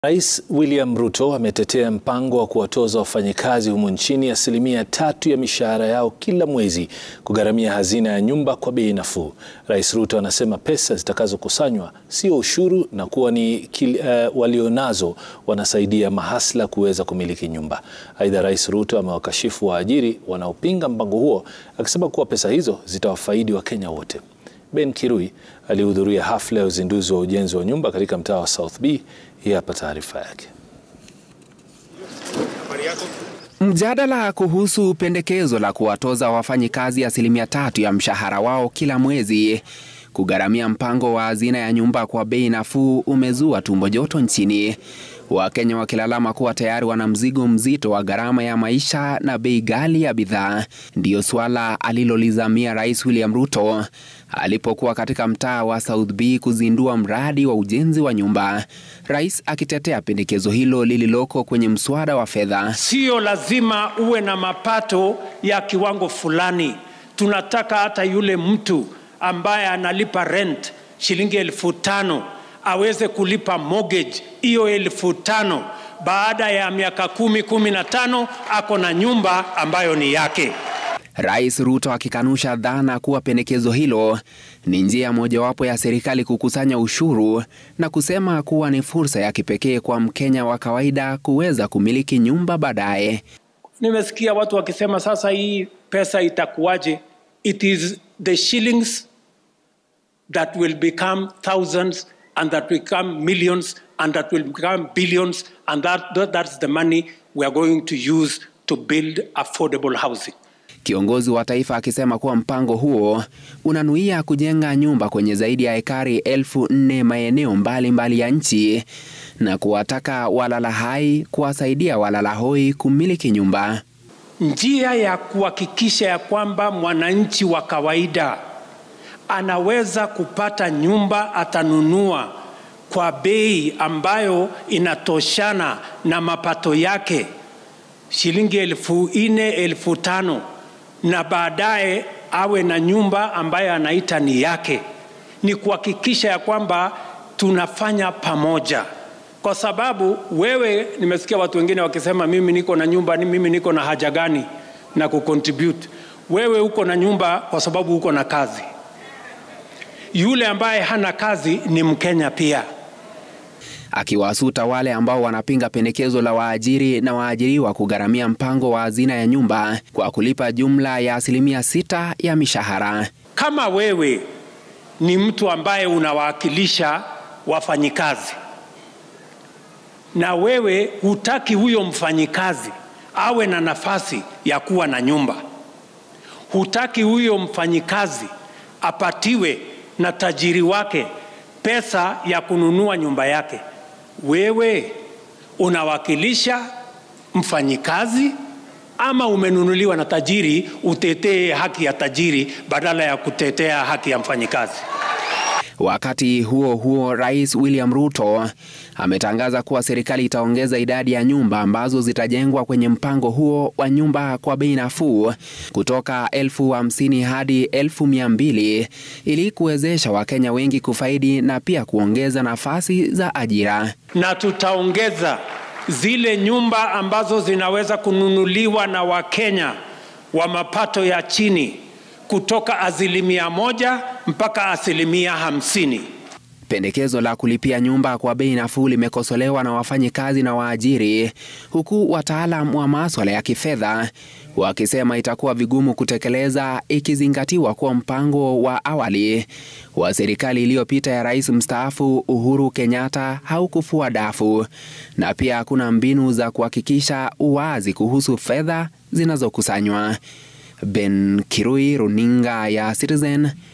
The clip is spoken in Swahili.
Rais William Ruto ametetea mpango wa kuwatoza wafanyikazi humu nchini asilimia tatu ya mishahara yao kila mwezi kugharamia hazina ya nyumba kwa bei nafuu. Rais Ruto anasema pesa zitakazokusanywa sio ushuru na kuwa ni uh, walionazo wanasaidia mahasla kuweza kumiliki nyumba. Aidha, Rais Ruto amewakashifu waajiri wanaopinga mpango huo akisema kuwa pesa hizo zitawafaidi Wakenya wote. Ben Kirui alihudhuria hafla ya uzinduzi wa ujenzi wa nyumba katika mtaa wa South B. Hii hapa taarifa yake. Mjadala kuhusu pendekezo la kuwatoza wafanyikazi asilimia tatu ya mshahara wao kila mwezi kugharamia mpango wa hazina ya nyumba kwa bei nafuu umezua tumbo joto nchini, Wakenya wakilalama kuwa tayari wana mzigo mzito wa gharama ya maisha na bei ghali ya bidhaa. Ndiyo suala alilolizamia Rais William Ruto alipokuwa katika mtaa wa South B kuzindua mradi wa ujenzi wa nyumba, rais akitetea pendekezo hilo lililoko kwenye mswada wa fedha. Sio lazima uwe na mapato ya kiwango fulani. Tunataka hata yule mtu ambaye analipa rent shilingi elfu tano aweze kulipa mortgage hiyo elfu tano baada ya miaka kumi kumi na tano ako na nyumba ambayo ni yake. Rais Ruto akikanusha dhana kuwa pendekezo hilo ni njia mojawapo ya serikali kukusanya ushuru na kusema kuwa ni fursa ya kipekee kwa Mkenya wa kawaida kuweza kumiliki nyumba baadaye. Nimesikia watu wakisema sasa hii pesa itakuwaje? It is the shillings that will become thousands and that will become millions and that will become billions and that, that that's the money we are going to use to build affordable housing. Kiongozi wa taifa akisema kuwa mpango huo unanuia kujenga nyumba kwenye zaidi ya ekari elfu nne maeneo mbalimbali ya nchi na kuwataka walala hai kuwasaidia walala hoi kumiliki nyumba. Njia ya kuhakikisha ya kwamba mwananchi wa kawaida anaweza kupata nyumba atanunua kwa bei ambayo inatoshana na mapato yake, shilingi elfu nne elfu tano na baadaye awe na nyumba ambayo anaita ni yake, ni kuhakikisha ya kwamba tunafanya pamoja, kwa sababu wewe, nimesikia watu wengine wakisema mimi niko na nyumba, mimi niko na haja gani na kucontribute. Wewe uko na nyumba kwa sababu uko na kazi. Yule ambaye hana kazi ni Mkenya pia akiwasuta wale ambao wanapinga pendekezo la waajiri na waajiriwa kugharamia mpango wa hazina ya nyumba kwa kulipa jumla ya asilimia sita ya mishahara. Kama wewe ni mtu ambaye unawakilisha wafanyikazi na wewe hutaki huyo mfanyikazi awe na nafasi ya kuwa na nyumba, hutaki huyo mfanyikazi apatiwe na tajiri wake pesa ya kununua nyumba yake, wewe unawakilisha mfanyikazi ama umenunuliwa na tajiri utetee haki ya tajiri badala ya kutetea haki ya mfanyikazi? Wakati huo huo, Rais William Ruto ametangaza kuwa serikali itaongeza idadi ya nyumba ambazo zitajengwa kwenye mpango huo wa nyumba kwa bei nafuu kutoka elfu hamsini hadi elfu mia mbili ili kuwezesha Wakenya wengi kufaidi na pia kuongeza nafasi za ajira. Na tutaongeza zile nyumba ambazo zinaweza kununuliwa na Wakenya wa mapato ya chini kutoka asilimia moja mpaka asilimia hamsini. Pendekezo la kulipia nyumba kwa bei nafuu limekosolewa na wafanyikazi na waajiri, huku wataalam wa maswala ya kifedha wakisema itakuwa vigumu kutekeleza ikizingatiwa kuwa mpango wa awali wa serikali iliyopita ya rais mstaafu Uhuru Kenyatta haukufua dafu na pia hakuna mbinu za kuhakikisha uwazi kuhusu fedha zinazokusanywa. Ben Kirui, runinga ya Citizen,